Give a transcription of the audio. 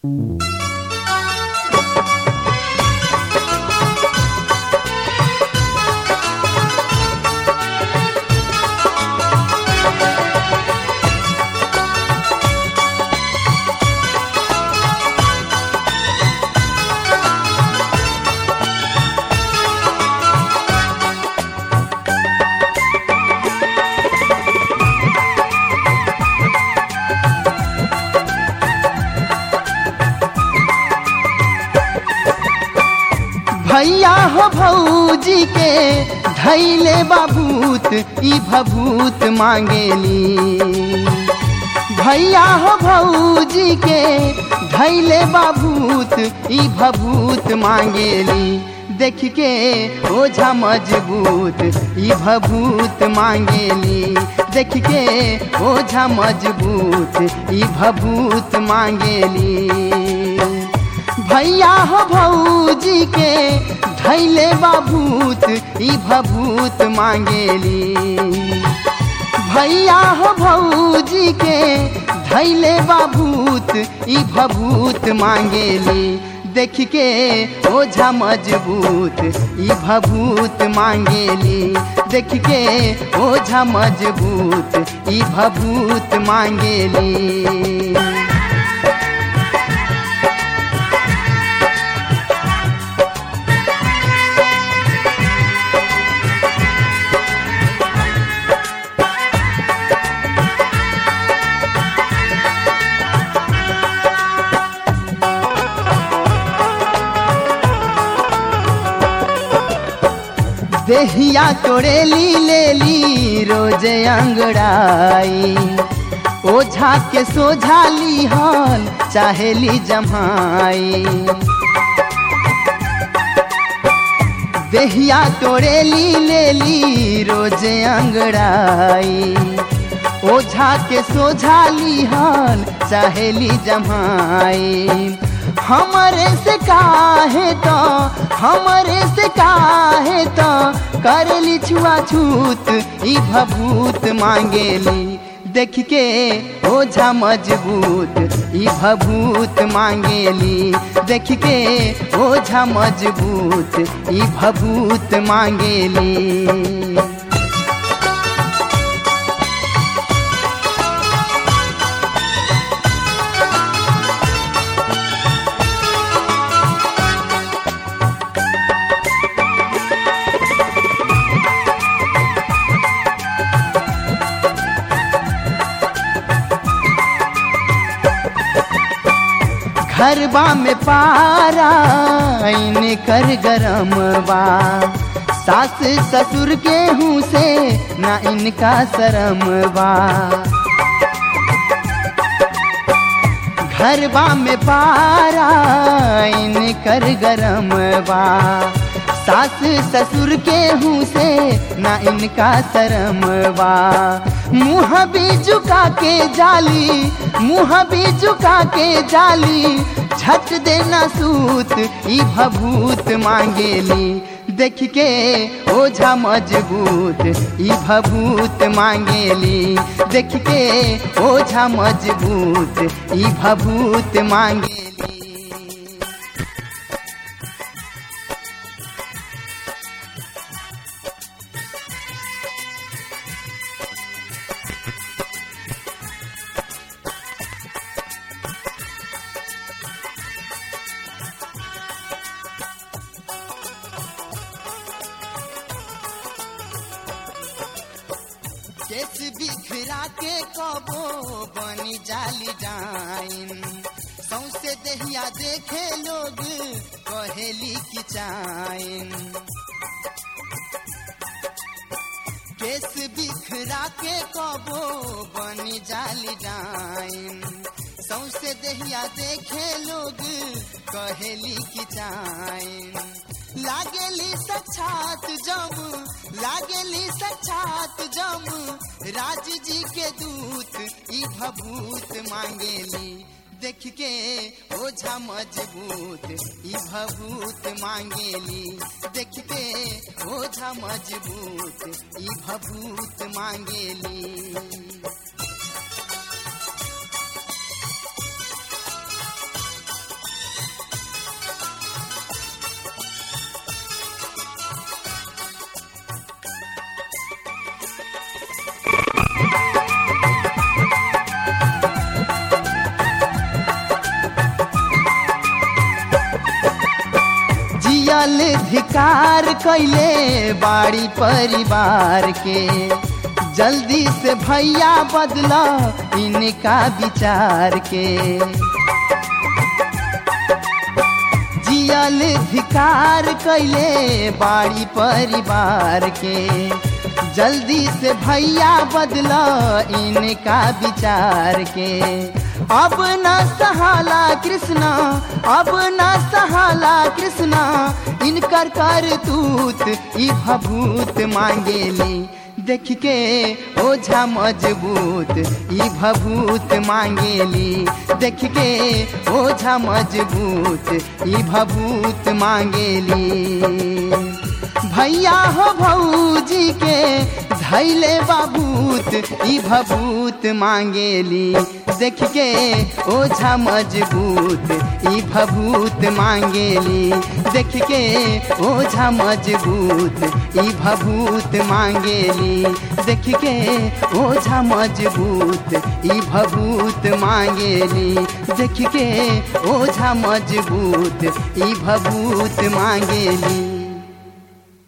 भैया हो भौजी के धैले बाबूत ई भभूत मांगेली भैया हो भौजी के धैले बाबूत ई भभूत मांगेली देख के ओझा मजबूत ई भभूत मांगेली देख के ओझा मजबूत ई भभूत मांगेली भैया हो भौजी के धैले बाबूत ई भभूत मांगेली भैया हो भौजी के धैले बाबूत ई भभूत मांगेली देख के ओझा मजबूत ई भभूत मांगेली देख के ओझा मजबूत ई भभूत मांगेली देहिया तोड़ेली लेली रोजे अंगड़ाई ओझा के सोझाली हल चाहेली जमाई देहिया तोड़ेली लेली रोजे अंगड़ाई ओझा के सोझाली हल चाहेली जमाई हमरे से काहे तो हमरे से काहे तो करली छुआछूत ई भभूत मांगेली देख के ओझा मजबूत ई भभूत मांगेली देख के ओझा मजबूत ई भभूत मांगेली घरबा में पारा इन कर गरम बा सास ससुर के हूँ से ना इनका शरम बा घरबा में पारा इन कर गरम बा सास ससुर के हूँ से ना इनका शरम बा मुँह भी झुका के जाली मुँह भी झुका के जाली झट देना सूत ई भभूत मांगेली देख के ओझा मजबूत ई भभूत मांगेली देख के ओझा मजबूत ई भभूत मांगेली केस बिखरा के कबो बनी जाली डाइन सौसे दहिया देखे लोग कहेली की चाइन केस बिखरा के कबो बनी जाली डाइन सौसे दहिया देखे लोग कहेली की चाइन लागेली सक्षात जम लागेली सक्षात जम राज जी के दूत ई भभूत मांगेली देख के ओझा मजबूत ई भभूत मांगेली देख के ओझा मजबूत ई भभूत मांगेली जियल धिकार कैले बाड़ी परिवार के जल्दी से भैया बदला इनका विचार के जियल धिकार कैले बाड़ी परिवार के जल्दी से भैया बदला इनका विचार के अब न सहाला कृष्णा अब न सहाला कृष्णा इनकर कर तूत ई भभूत मांगेली देख के ओझा मजबूत ई भभूत मांगेली देख के ओझा मजबूत ई भभूत मांगेली भैया हो भौजी के धैले बाबूत ई भभूत मांगेली देख के ओझा मजबूत ई भभूत मांगेली देख के ओझा मजबूत ई भभूत मांगेली देख के ओझा मजबूत ई भभूत मांगेली देख के ओझा मजबूत ई भभूत मांगेली